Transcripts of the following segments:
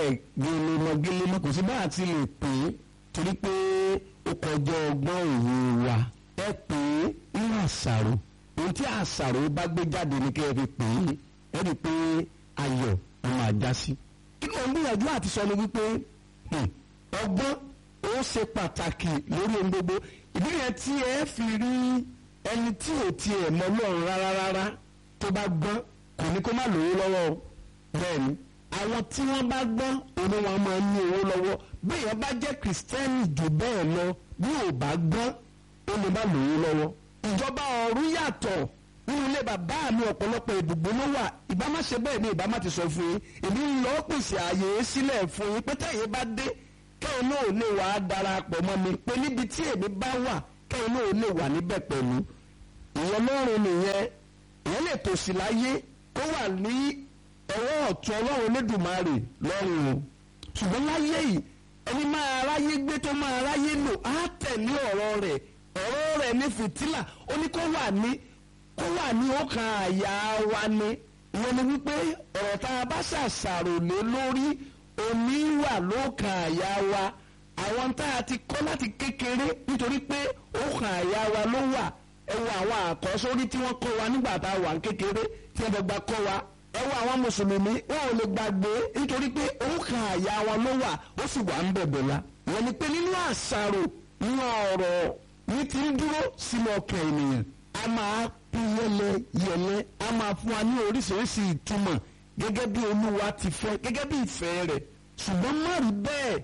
bẹ́ẹ̀ gẹlẹ́mọ́ gẹlẹ́mọ́ kò sí bá àti lè pè é torí pé ó kọjá ọgbọ́n òye wa ẹ pè é nínú àṣàrò ohun tí àṣàrò bá gbé jáde ní kẹ́ ẹ fi pè é ẹ rí i pé ayọ̀ ló máa já sí. kí ló ń gbìyànjú àti sọ ni wípé ọgbọ́n ó ṣe pàtàkì lórí ohun gbogbo ìdí yẹn tí ẹ fi rí ẹni tí ò tiẹ̀ mọ Ọlọ́run rárá rárá tó bá gbọ́n kò ní kó má lówó lọ́wọ́ o bẹ́ẹ̀ ni àwọn tí wọ́n bá gbọ́n òun wọn máa ń ní owó lọ́wọ́ bí èèyàn bá jẹ́ kìrìsìtẹ́nì jù bẹ́ẹ̀ lọ bí ò bá gbọ́n ó lè má lówó lọ́wọ́ ìjọba ọ̀run yàtọ̀ nínú ilé bàbá mi ọ̀pọ̀lọpọ̀ ìbùgbé ló wà ìbá má ṣe bẹ́ẹ̀ ni ìbá má ti sọ fún yín èmi ń lọ pèsè àyè sílẹ̀ fún yín pé tẹ̀yìn bá dé kẹ́hìn náà lè wà á darapọ̀ mọ́ mi pé níbi tí èmi bá wà kẹ́hìn náà lè wà níbẹ̀ pẹ̀lú ìyẹn lọ́rùn nìyẹn ìyẹn lè tòsí láyé kó wà ní ọwọ́ ọ̀tún ọlọ́run Olódùmarè lọ́rùn o ṣùgbọ́n láyé yìí ẹni máa ráyé gbé tó máa ráyé lò á tẹ̀lé ọ̀rọ̀ rẹ̀ ọ̀rọ̀ rẹ̀ ní fìtílà ó ní kó wà ní kó wà ní ọkàn àyà wa ni ìyẹn ni wípé ọ̀rọ̀ tá a bá ṣàṣàrò lé lórí omi wà lọ́kàn àyà wa àwọn tá a ti kọ́ láti kékeré nítorí pé ọkàn àyà wa ló wà ẹ wo àwọn àkọ́sórí tí wọ́n kọ́ wa nígbà tá a wà ní kékeré tí wọ́n gbà kọ́ wa ẹ wo àwọn mùsùlùmí wọn ò lè gbàgbé nítorí pé ọkàn àyà wa ló wà ó sì wà ń bẹ̀bẹ̀ la ìyẹn ni pé nínú àṣàrò nínú ọ̀rọ̀ ní ti ń dúró sínú ọkàn ènìyàn a máa pín yẹlẹ yẹlẹ a máa fún wa ní oríṣiríṣi ìtumọ̀ gẹ́gẹ́ bí olúwa ti fẹ́ gẹ́gẹ́ bí ìfẹ́ rẹ̀ ṣùgbọ́n má rí bẹ́ẹ̀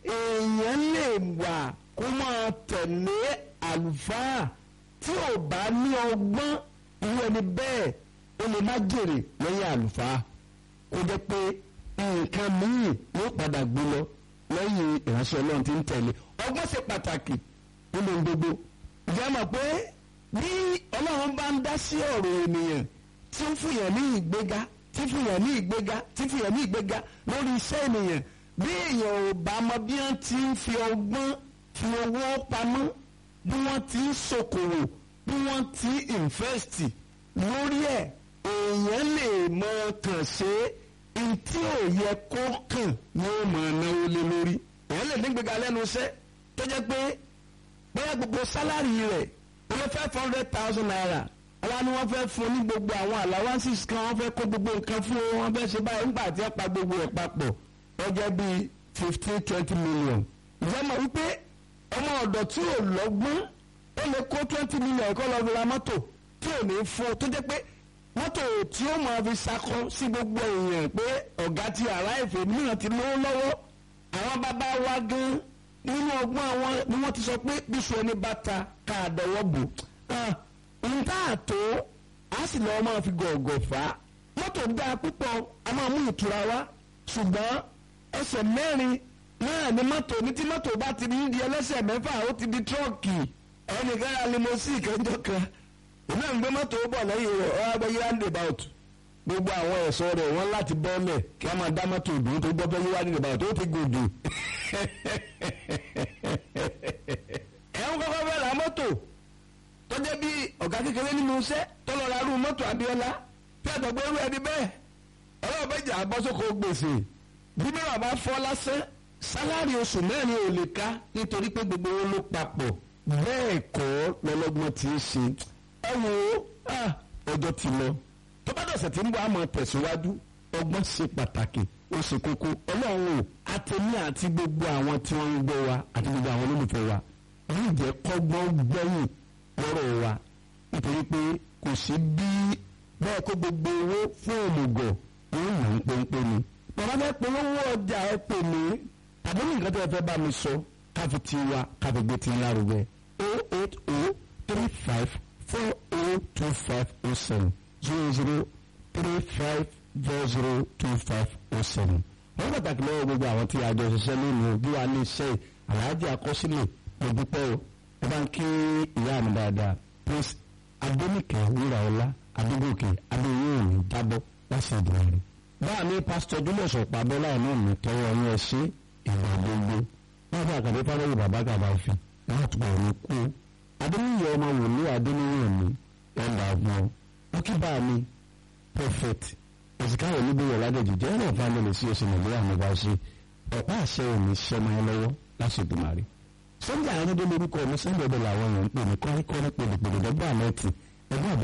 èèyàn lè wà kó máa tẹ̀lé àlùfáà tí ò bá ní ọgbọ́n irú ẹni bẹ́ẹ̀ ó lè má jèrè lẹ́yìn àlùfáà kó jẹ́ pé nǹkan míì ló padà gbé lọ lẹ́yìn ìránṣẹ́ ọlọ́run tí ń tẹ̀lé ọgbọ́n ṣe pàtàkì nínú gbogbo ìjẹ́ mọ̀ pé bí ọlọ́run bá ń dá sí ọ̀rọ̀ ènìyàn tí ń fìyàn ní ìgbéga tí fìyàn ní ìgbéga tí fìyàn ní ìgbéga lórí iṣẹ́ ènìyàn bí èèyàn ò bá mọ bí wọ́n ti ń fi ọgbọ́n fi owó pamọ́ bí wọ́n ti ń ṣòkòwò bí wọ́n ti ń invest lórí ẹ̀ èèyàn lè mọ kàn ṣe ntí ò yẹ kó kàn ní ó mọ náwó lé lórí èèyàn lè ní ìgbéga lẹ́nu iṣẹ́ tó jẹ́ pé bóyá gbogbo sálárì rẹ̀ wọ́n five hundred thousand naira àwa ni wọ́n fẹ́ fún ní gbogbo àwọn allowances kan wọ́n fẹ́ kó gbogbo nǹkan fún wọn wọ́n fẹ́ ṣe báyìí nígbà tí wọ́n pa gbogbo ẹ̀ papọ̀ wọ́n jẹ́ bíi fifteen twenty million. ìjọba mọ̀ wípé ọmọ ọ̀dọ̀ tí ò lọ́gbọ́n ó lè kó twenty million kó lọ́ọ́ fi ra mọ́tò tí ò ní fún tó jẹ́ pé mọ́tò tí ó máa fi sakọ sí gbogbo èèyàn pé ọ̀gá ti arrive mìíràn ti lówó lọ́wọ́ àwọn bàbá wa gan nínú ọgbọ́n àwọn ni wọ́n ti sọ pé bíṣu ẹni bàtà ká àdọ́wọ́ bò ń tá àtó a sì lọ́ọ́ máa fi gọ̀ọ̀gọ̀ fà á mọ́tò dáa púpọ̀ a máa mú ìtura wá ṣùgbọ́n ẹsẹ̀ mẹ́rin náà ni mọ́tò ní tí mọ́tò bá ti ní di ẹlẹ́sẹ̀ mẹ́fà ó ti di tírọ́ọ̀kì ẹnìkan ra limousine kẹjọ kan ìná ń gbé mọ́tò bọ̀ lẹ́yìn rẹ̀ ọ́ abẹ́yẹ roundabout gbogbo àwọn ẹ̀ṣọ́ rẹ̀ wọ́n láti bọ́ọ̀lẹ̀ kí a máa dá mọ́tò dùn tó gbọ́ bẹ́yẹ roundabout ó ti gòdò ẹ̀hún kọ́kọ́ fẹ́ ra mọ́tò tó jẹ́ bí ọ̀gá kékeré nínú iṣẹ́ tó lọ ra irú mọ́tò Abíọ́lá tí àtọ̀gbọ́ irú ẹni bẹ́ẹ̀ ọlọ́run bẹ́ẹ̀ jà bọ́sọ̀kọ gbèsè bí mẹ́wàá bá fọ́ lásán sálárì oṣù mẹ́rin ò lè ká nítorí pé gbogbo owó ló papọ̀ bẹ́ẹ̀ kọ́ lọ́lọ́gbọ́n ti ń ṣe ẹ wo ọjọ́ ti lọ tó bá dọ̀sẹ̀ tí ń bọ̀ àmọ́ tẹ̀síwájú ọgbọ́n ṣe pàtàkì ó ṣe kókó ọlọ́run ò àtẹ̀mí àti gbogbo àwọn tí wọ́n ń gbọ́ wa àti gbogbo àwọn olólùfẹ́ wa yóò jẹ́ kọ́gbọ́n gbẹ́yìn lọ́rọ̀ wa nítorí pé kò sí bí bẹ́ẹ̀ kó gbogbo owó fún òmùgọ̀ yóò yàn ń pọ́npọ́n ni. bàbá bẹ́ẹ̀ polówó ọjà ẹ pè mí tàbí nǹkan tó yẹ fẹ́ bá mi sọ káfi ti wa káfi gbé ti lárugẹ o eight o three five four o two five o seven zero zero three five zero zero two five o seven. wọ́n pàtàkì lọ́wọ́ gbogbo àwọn tí a jọ ṣiṣẹ́ lónìí bí wàá lè ṣe àlàájì àkọsílẹ̀ mo dúpẹ́ o ẹ bá ń kí ìyá mi dáadáa prince adénìkẹ́ wúràọlá adégòkè adéyẹ̀wò jábọ́ láti ìdílé rẹ̀. báà mi pásítọ̀ júlẹ̀ sọ̀pá bọ́lá ẹ̀ náà mi tọwọ́ ọyún ẹ ṣe ìgbà gbogbo wọ́n fi àkàdé fáwọn bàbá gàdá fi láti bọ̀ ní kú. adéníyẹ ọmọ wòlíì adéníyẹ mi ẹ̀dà ọ̀gbọ́n wọ́n kí báà mi prophet òsìkáwọ̀ níbi ìwọ̀ládẹ́jì jẹ́ ọ̀rọ̀ ìfàlẹ́lẹ̀ sí oṣù nàìjíríà ní bá ṣe ọ̀pá àṣẹ òní sọmọ ẹ lọ́wọ́ lásìkò màrí. sọ́jà àrídé lórúkọ mi sẹ́ńdẹ̀ ọ̀dọ̀ làwọn èèyàn ń pè ní kọ́ríkọ́rí pèlèpèlè dọ́gbà mẹ́tì ẹgbẹ́ àbọ̀